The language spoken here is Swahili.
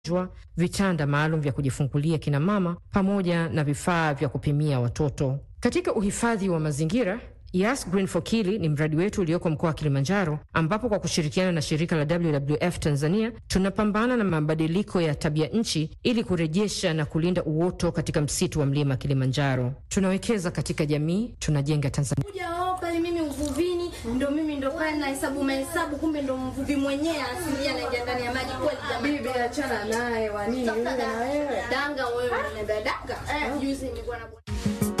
vitanda maalum vya kujifungulia kina mama pamoja na vifaa vya kupimia watoto. Katika uhifadhi wa mazingira Yas Green for Kili ni mradi wetu ulioko mkoa wa Kilimanjaro, ambapo kwa kushirikiana na shirika la WWF Tanzania tunapambana na mabadiliko ya tabia nchi ili kurejesha na kulinda uoto katika msitu wa mlima Kilimanjaro. Tunawekeza katika jamii, tunajenga Tanzania. Kuja wao pale mimi uvuvini, ndo mimi ndo pale na hesabu mahesabu, kumbe ndo mvuvi mwenyewe asilia anaingia ndani ya maji kweli. Jamani, Bibi achana naye, wa nini wewe na wewe? danga wewe, unaenda danga. Eh, juzi nilikuwa na